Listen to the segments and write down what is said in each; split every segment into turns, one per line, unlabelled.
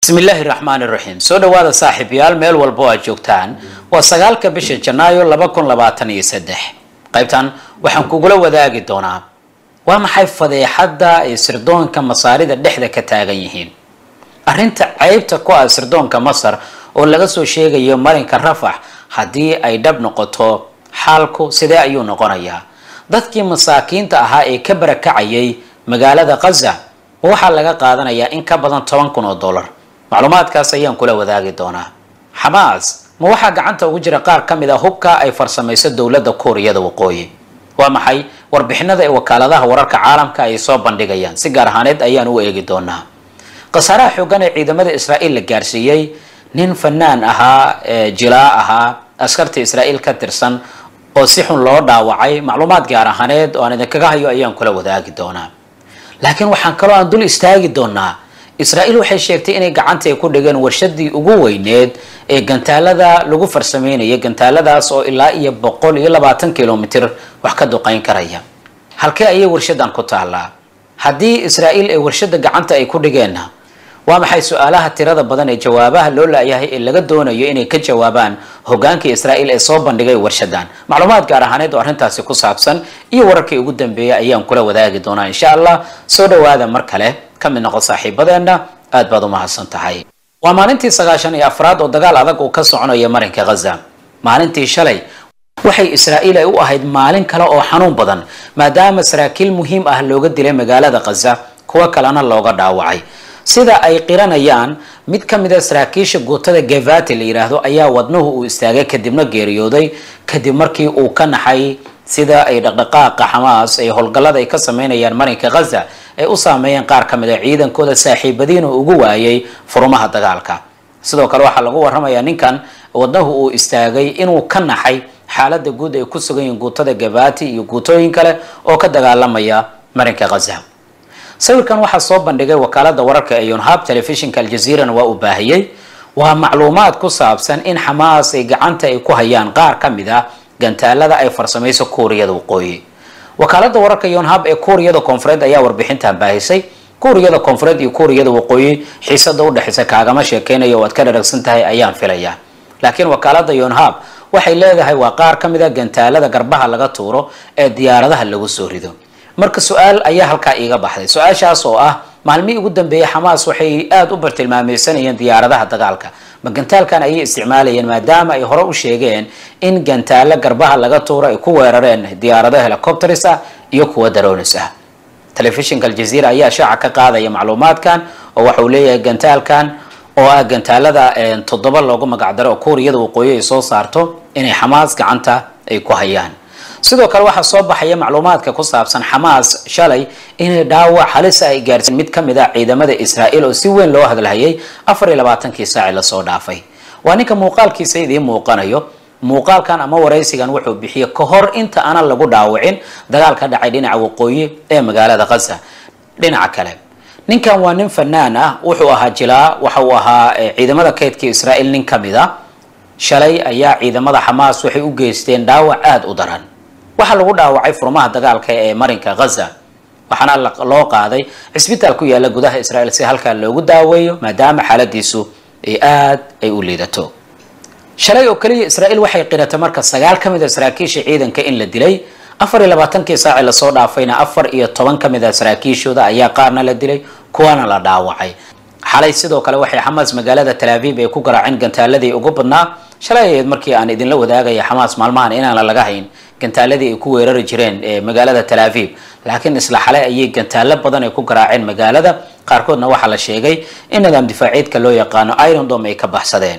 bismi illaahi raxmaani raxiim soo dhawaada saaxiibayaal meel walba oo aad joogtaan waa sagaalka bisha janaayo laba kun labaatan iyo saddex qaybtan waxaan kugula wadaagi doonaa waa maxay fadeexadda ay sirdoonka masaarida dhexda ka taagan yihiin arrinta ceybta ku ah sirdoonka masar oo laga soo sheegayo marinka rafax haddii ay dhab noqoto xaalku sidee ayuu noqonayaa dadkii masaakiinta ahaa ee ka barakacayay magaalada khaza ma waxaa laga qaadanayaa in ka badan toban kun oo dollar macluumaadkaas ayaan kula wadaagi doonaa xamaas ma waxaa gacanta ugu jira qaar ka mid a hubka ay farsamayso dowladda kuuriyada waqooyi waa maxay warbixinada ee wakaaladaha wararka caalamka ay soo bandhigayaan si gaar ahaaneed ayaan u eegi doonaa khasaaraha xoogan ee ciidamada israa'iil la gaarsiiyey nin fanaan ahaa jilaa ahaa askarta israa'iil ka tirsan oo si xun loo dhaawacay macluumaad gaar ahaaneed oo aan idinkaga hayo ayaan kula wadaagi doonaa laakiin waxaan kaloo aan dul istaagi doonaa israa'iil waxay sheegtay inay gacanta ay ku dhigeen warshadii ugu weyneed ee gantaalada lagu farsameynaya gantaaladaas oo ilaa iyo boqol iyo labaatan kilomitr wax ka duqeyn karaya halkee ayay warshadan ku taallaa haddii israa'iil ee warshada gacanta ay ku dhigeenna waa maxay su-aalaha tirada badan ee jawaabaha loo laayahay ee laga doonayo inay ka jawaabaan hogaanka israa'iil ee soo bandhigay warshadan macluumaad gaar ahaaneed oo arrintaasi ku saabsan iyo wararkii ugu dambeeyay ayaan kula wadaagi doonaa insha allah soo dhawaada mar kale ka mid noqo saaxiibadeenna aad baad u mahadsan tahay waa maalintii sagaashan iyo afraad oo dagaal adag uu ka soconaya marinka khaza maalintii shalay waxay israa'iil ay u ahayd maalin kale oo xanuun badan maadaama saraakiil muhiim ah looga dilay magaalada khaza kuwo kalena looga dhaawacay sida ay qiranayaan mid ka mid a saraakiisha guutada gevati la yidhaahdo ayaa wadnuhu uu istaagay kadibna geeriyooday kadib markii uu ka naxay sida ay dhaqdhaqaaqa xamaas ay howlgallada ay ka sameynayaan marinka khaza ay u saameeyeen qaar ka mid a ciidankooda saaxiibadiin oo ugu waayay furumaha dagaalka sidoo kale waxaa lagu warramayaa ninkan wadnahu uu istaagay inuu ka naxay xaaladda guud ay ku sugan yihiin guutada gevati iyo guutooyin kale oo ka dagaalamaya marinka khaza sawirkan waxaa soo bandhigay wakaalada wararka ee yonhab telefishinka aljaziirana waa uu baahiyey waa macluumaad ku saabsan in xamaas ay gacanta ay ku hayaan qaar ka mid ah gantaalada ay farsamayso kuuriyada waqooyi wakaalada wararka yonhab ee kuuriyada koonfureed ayaa warbixintan baahisay kuuriyada koonfureed iyo kuuriyada waqooyi xiisada udhexaysa kaagama sheekeynayo o aad ka dharagsan tahay ayaan filayaa laakiin wakaalada yonhab waxay leedahay waa qaar ka mid a gantaalada garbaha laga tuuro ee diyaaradaha lagu soo rido marka su-aal ayaa halkaa iiga baxday su-aashaas oo ah maalmihii ugu dambeeyay xamaas waxay aada u bartilmaameysanayeen diyaaradaha dagaalka ma gantaalkan ayay isticmaalayeen maadaama ay hore u sheegeen in gantaalo garbaha laga tuuro ay ku weerareen diyaarado helicopters ah iyo kuwa daronis ah telefishinka aljaziira ayaa shaaca ka qaadaya macluumaadkan oo waxa uu leeyahay gantaalkan oo ah gantaalada toddoba loogu magacdaro oo kuuriyada waqooyi ay soo saarto inay xamaas gacanta ay ku hayaan sidoo kale waxaa soo baxaya macluumaadka ku saabsan xamaas shalay inay dhaawac halisa ay gaarsiin mid ka mid a ciidamada israa'iil oo si weyn loo hadalhayay afar iyo labaatankii saaci lasoo dhaafay waa ninka muuqaalkiisa idiin muuqanayo muuqaalkan ama waraysigan wuxuu bixiyey ka hor inta aanan lagu dhaawacin dagaal ka dhacay dhinaca waqooyi ee magaalada khaza dhinaca kale ninkan waa nin fanaan ah wuxuu ahaa jilaa waxa uu ahaa ciidamada kaydka israa'iil nin ka mid a shalay ayaa ciidamada xamaas waxay u geysteen dhaawac aada u daran waxaa lagu dhaawacay furmaha dagaalka ee marinka khaza waxaana loo qaaday cisbitaal ku yaala gudaha israa'iil si halkaa loogu daaweeyo maadaama xaaladiisu ay aad ay u liidato shalay oo kaliya israa'iil waxay qiratay marka sagaal ka mid a saraakiisha ciidanka in la dilay afar iyo labaatankii saaci lasoo dhaafayna afar iyo toban ka mid a saraakiishooda ayaa qaarna la dilay kuwana la dhaawacay xalay sidoo kale waxay xamaas magaalada talaaviib ay ku garaaceen gantaaladii ugu badnaa shalay ahayd markii aan idinla wadaagaya xamaas maalmahan inaan laga hayn gantaaladii ay ku weerari jireen ee magaalada talaaviib laakiin isla xalay ayay gantaalo badan ay ku garaaceen magaalada qaarkoodna waxaa la sheegay in nidaam difaaciidka loo yaqaano irondom ay ka baxsadeen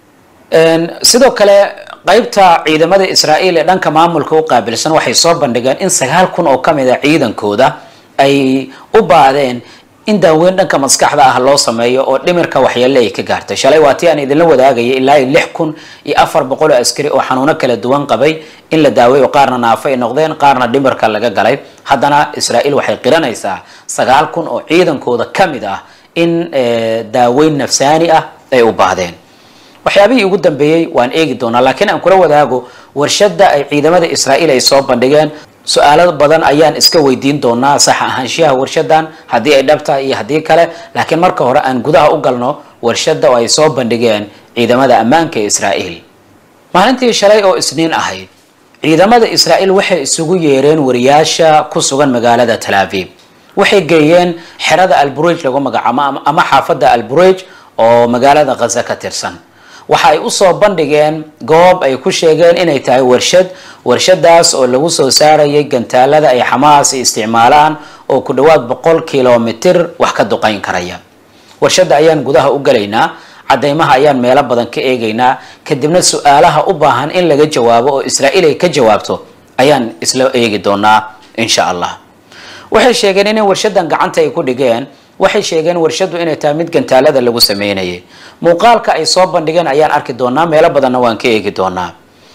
sidoo kale qaybta ciidamada israa'iil ee dhanka maamulka u qaabilsan waxay soo bandhigeen in sagaal kun oo ka mid a ciidankooda ay u baadeen in daaweyn dhanka maskaxda ah loo sameeyo oo dhimirka waxyeelle ay ka gaartay shalay waa tii aan idinla wadaagayay ilaa iyo lix kun iyo afar boqol oo askari oo xanuuno kala duwan qabay in la daaweeyo qaarna naafo ay noqdeen qaarna dhimirka laga galay haddana israa'iil waxay qiranaysaa sagaal kun oo ciidankooda ka mid ah in daaweyn nafsaani ah ay u baahdeen waxyaabihii ugu dambeeyey waan eegi doonaa laakiin aan kula wadaago warshada ay ciidamada israa'iil ay soo bandhigeen su-aalo badan ayaan iska weydiin doonaa sax ahaanshiyaha warshadan haddii ay dhabtahay iyo haddii kale laakiin marka hore aan gudaha u galno warshada oo ay soo bandhigeen ciidamada ammaanka ee israa'iil maalintii shalay oo isniin ahayd ciidamada israa'iil waxay isugu yeereen wariyaasha ku sugan magaalada tal aviv waxay geeyeen xerada alburej lagu magacaabo ama xaafadda alburej oo magaalada khaza ka tirsan waxa ay usoo bandhigeen goob ay ku sheegeen inay tahay warshad warshadaas oo lagu soo saarayay gantaalada ay xamaas isticmaalaan oo ku dhawaad boqol kilomitir wax ka duqayn karaya warshadda ayaan gudaha u galaynaa cadeymaha ayaan meelo badan ka eegaynaa kadibna su-aalaha u baahan in laga jawaabo oo israa'iil ay ka jawaabto ayaan isla eegi doonaa insha allah waxay sheegeen inay warshadan gacanta ay ku dhigeen waxay sheegeen warshadu inay tahay mid gantaalada lagu sameynayay muuqaalka ay soo bandhigeen ayaan arki doonaa meelo badanna waan ka eegi doonaa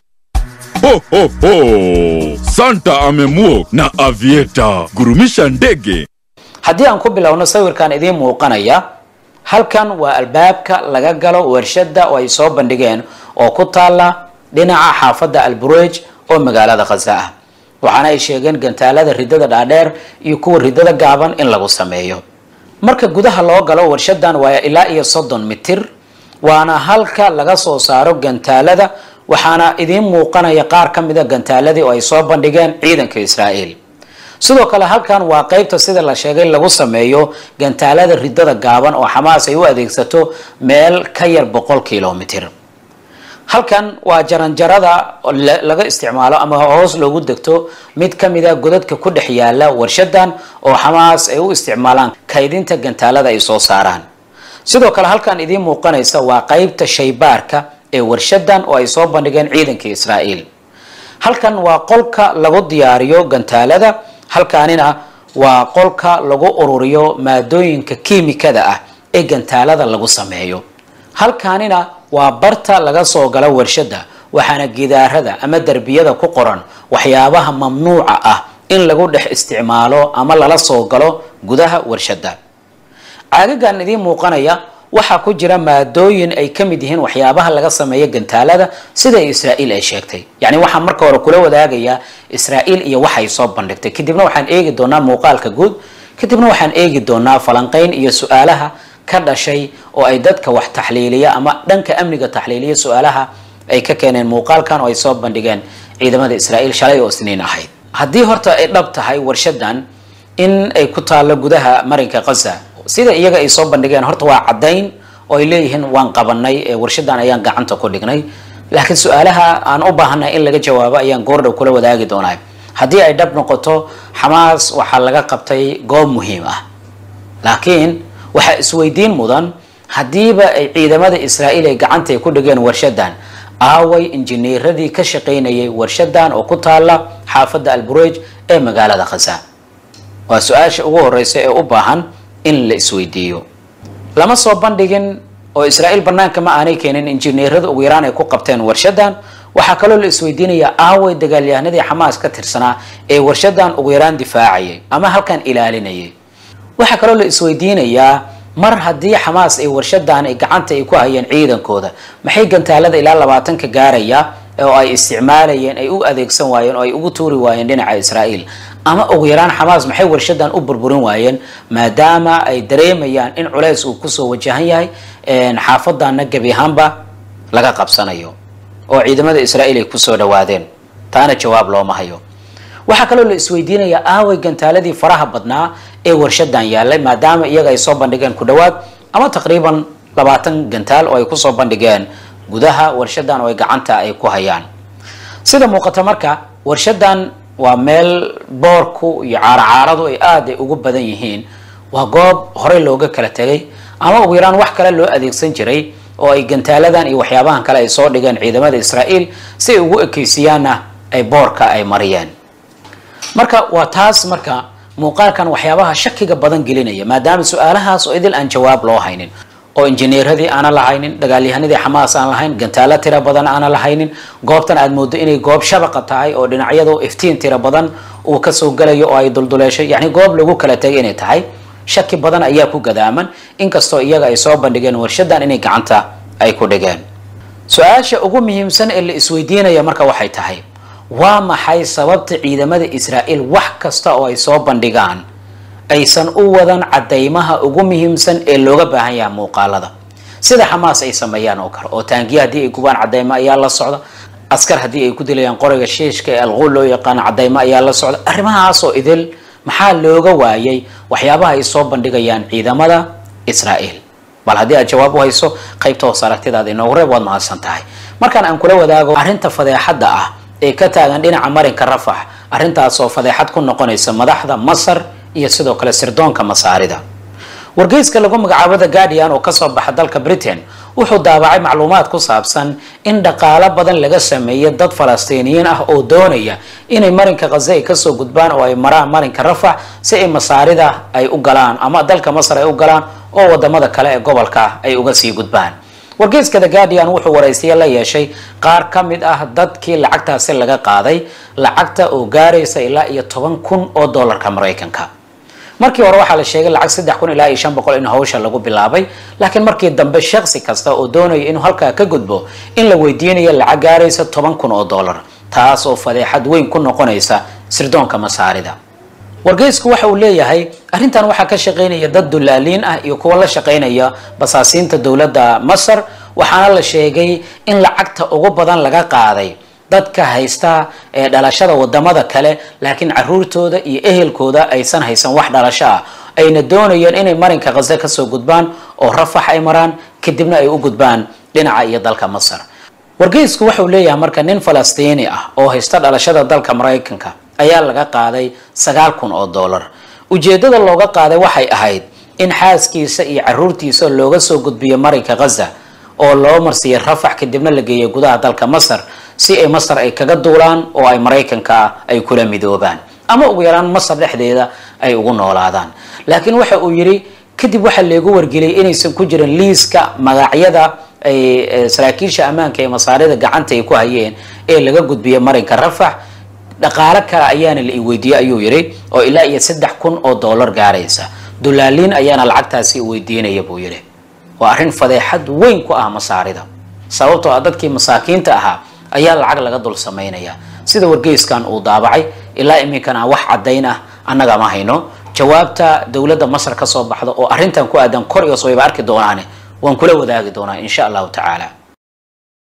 Ho, ho, ho! Santa amemwok na avieta gurumisha ndege.
haddii aan ku bilowno sawirkan idiin muuqanaya halkan waa albaabka laga galo warshada oo ay soo bandhigeen oo ku taala dhinaca xaafadda alburej oo magaalada khaza ah waxaana ay sheegeen gantaalada ridada dhaadheer iyo kuwa ridada gaaban in lagu sameeyo marka gudaha loo galo warshadan waa ilaa iyo soddon mitir waana halka laga soo saaro gantaalada waxaana idiin muuqanaya qaar ka mida gantaaladii oo ay soo bandhigeen ciidanka israa'iil sidoo kale halkan waa qeybta sida la sheegay lagu sameeyo gantaalada ridada gaaban oo xamaas ay u adeegsato meel ka yar boqol kilomitir halkan waa jaranjarada laga isticmaalo ama hoos loogu degto mid ka mida godadka ku dhex yaala warshadan oo xamaas ay u isticmaalaan kaydinta gantaalada ay soo saaraan sidoo kale halkan idiin muuqanaysa waa qeybta shaybaarka ee warshadan oo ay soo bandhigeen ciidanka israa'iil halkan waa qolka lagu diyaariyo gantaalada halkaanina waa qolka lagu ururiyo maadooyinka kiimikada ah ee gantaalada lagu sameeyo halkaanina waa barta laga soo galo warshada waxaana gidaarada ama derbiyada ku qoran waxyaabaha mamnuuca ah in lagu dhex isticmaalo ama lala soo galo gudaha warshada caagagan idiin muuqanaya waxaa ku jira maadooyin ay ka mid yihiin waxyaabaha laga sameeyo gantaalada sida israa'iil ay sheegtay yacni waxaan marka hore kula wadaagayaa israa'iil iyo waxay soo bandhigtay kadibna waxaan eegi doonaa muuqaalka guud kadibna waxaan eegi doonaa falanqayn iyo su-aalaha ka dhashay oo ay dadka wax taxliiliya ama dhanka amniga taxliiliya su-aalaha ay ka keeneen muuqaalkan oo ay soo bandhigeen ciidamada israa'iil shalay oo isniin ahayd haddii horta ay dhab tahay warshadan in ay ku taallo gudaha marinka khaza sida iyaga ay soo bandhigeen horta waa caddayn oo ay leeyihiin waan qabanay ee warshadan ayaan gacanta ku dhignay laakiin su-aalaha aan u baahanay in laga jawaabo ayaan goordhow kula wadaagi doonaa haddii ay dhab noqoto xamaas waxaa laga qabtay goob muhiim ah laakiin waxaa isweydiin mudan haddiiba ay ciidamada israa'iil ay gacantay ku dhigeen warshadan aaway injineeradii ka shaqaynayay warshadan oo ku taala xaafadda alburej ee magaalada khaza waa su-aasha ugu horeysa ee u baahan in la isweydiiyo lama soo bandhigin oo israa'iil banaanka ma aanay keenin injineerada ugu yaraan ay ku qabteen warshadan waxaa kaloo la isweydiinayaa aaway dagaalyahanadii xamaas ka tirsanaa ee warshadan ugu yaraan difaacayay ama halkan ilaalinayay waxaa kaloo la isweydiinayaa mar haddii xamaas ay warshadan ay gacanta ay ku hayeen ciidankooda maxay gantaalada ilaa labaatanka gaaraya oo ay isticmaalayeen ay u adeegsan waayeen oo ay ugu tuuri waayeen dhinaca israa'iil ama ugu yaraan xamaas maxay warshadan u burburin waayeen maadaama ay dareemayaan in culays uu kusoo wajahan yahay xaafadana gebi ahaanba laga qabsanayo oo ciidamada israa'iil ay kusoo dhawaadeen taana jawaab looma hayo waxaa kaloo la isweydiinayaa aaway gantaaladii faraha badnaa ee warshadan yaalay maadaama iyaga ay soo bandhigeen ku dhawaad ama taqriiban labaatan gantaal oo ay kusoo bandhigeen gudaha warshadan oo ay gacanta ay ku hayaan sida muuqata marka warshadan waa meel boorku iyo caaracaaradu ay aada ay ugu badan yihiin waa goob horey looga kala tegay ama ugu yaraan wax kale loo adeegsan jiray oo ay gantaaladan iyo waxyaabahan kale ay soo dhigeen ciidamada israa'iil si ay ugu ekeysiyaanna ay boorka ay mariyeen marka waa taas marka muuqaalkan waxyaabaha shakiga badan gelinaya maadaama su-aalahaas oo idil aan jawaab loo haynin oo injineeradii aanan lahaynin dagaalyahanadii xamaas aan lahayn gantaalo tira badan aanan lahaynin goobtan aad moodo inay goob shabaqa tahay oo dhinacyadu iftiin tira badan uu kasoo galayo oo ay dulduleeshay yacni goob lagu kala tegay inay tahay shaki badan ayaa ku gadaaman inkastoo iyaga ay soo bandhigeen warshadan inay gacanta ay ku dhigeen su-aasha ugu muhiimsan ee la isweydiinaya marka waxay tahay waa maxay sababta ciidamada israa'iil wax kasta oo ay soo bandhigaan aysan u wadan cadaymaha ugu muhiimsan ee looga baahan yaha muuqaalada sida xamaas ay sameeyaan oo kale oo taangiya haddii ay gubaan cadaymo ayaa la socda askar haddii ay ku dilayaan qoriga shiishka ee alquul loo yaqaano cadaymo ayaa la socda arrimahaasoo idil maxaa looga waayay waxyaabaha ay soo bandhigayaan ciidamada israa'iil bal haddii aad jawaab u hayso qaybta hoos aragtidaada inoogu reeb waad mahadsan tahay markaan aan kula wadaago arrinta fadeexadda ah ee ka taagan dhinaca marinka rafax arrintaasoo fadeexad ku noqonaysa madaxda masar iyo sidoo kale sirdoonka masaarida wargeyska lagu magacaabo the guardian oo kasoo baxa dalka britain wuxuu daabacay macluumaad ku saabsan in dhaqaalo badan laga sameeyay dad falastiiniyiin ah oo doonaya inay marinka khaza ay kasoo gudbaan oo ay maraan marinka rafax si ay masaarida ay u galaan ama dalka masar ay u galaan oo wadamada kale ee gobolka ay uga sii gudbaan wargeyska the guardian wuxuu waraysiye la yeeshay qaar ka mid ah dadkii lacagtaasi laga qaaday lacagta oo gaaraysa ilaa iyo toban kun oo dollarka maraykanka markii hore waxaa la sheegay lacag saddex kun ilaa iyo shan boqol in hawsha lagu bilaabay laakiin markii dambe shaksi kasta oo doonaya inuu halkaa ka gudbo in la weydiinayo lacag gaaraysa toban kun oo dollar taas oo fadeexad weyn ku noqonaysa sirdoonka masaarida wargeysku waxa uu leeyahay arrintan waxaa ka shaqaynaya dad dulaaliin ah iyo kuwa la shaqaynaya basaasiinta dowladda masar waxaana la sheegay in lacagta ugu badan laga qaaday dadka haysta ee dhalashada wadamada kale laakiin caruurtooda iyo ehelkooda aysan haysan wax dhalasho ah ayna doonayeen inay marinka khaza kasoo gudbaan oo rafax ay maraan kadibna ay u gudbaan dhinaca iyo dalka masar wargeysku waxauu leeyahay marka nin falastiini ah oo haysta dhalashada dalka maraykanka ayaa laga qaaday sagaal kun oo dollar ujeedada looga qaaday waxay ahayd in xaaskiisa iyo caruurtiisa looga soo gudbiyo marinka khaza oo loo marsiiyay rafax kadibna la geeyay gudaha dalka masar si ay masar ay kaga duulaan oo ay maraykanka ay kula midoobaan ama ugu yaraan masar dhexdeeda ay ugu noolaadaan laakiin waxa uu yidhi kadib waxaa leegu wargeliyay inaysan ku jirin liiska magacyada ay saraakiisha ammaanka ee masaarida gacanta ay ku hayeen ee laga gudbiyay marinka rafax dhaqaalo kale ayaana la iweydiiyey ayuu yidhi oo ilaa iyo saddex kun oo dollar gaaraysa dulaaliin ayaana lacagtaasi weydiinaya buu yidhi waa arrin fadeexad weyn ku ah masaarida sababtoo ah dadkii masaakiinta ahaa ayaa lacag laga dul samaynaya sida wargeyskan uu daabacay ilaa iminkana wax caddayn ah annaga ma hayno jawaabta dowladda masar ka soo baxda oo arrintan ku aadan kor iyo soo wayba arki doonaane waan kula wadaagi doonaa insha allahu tacaala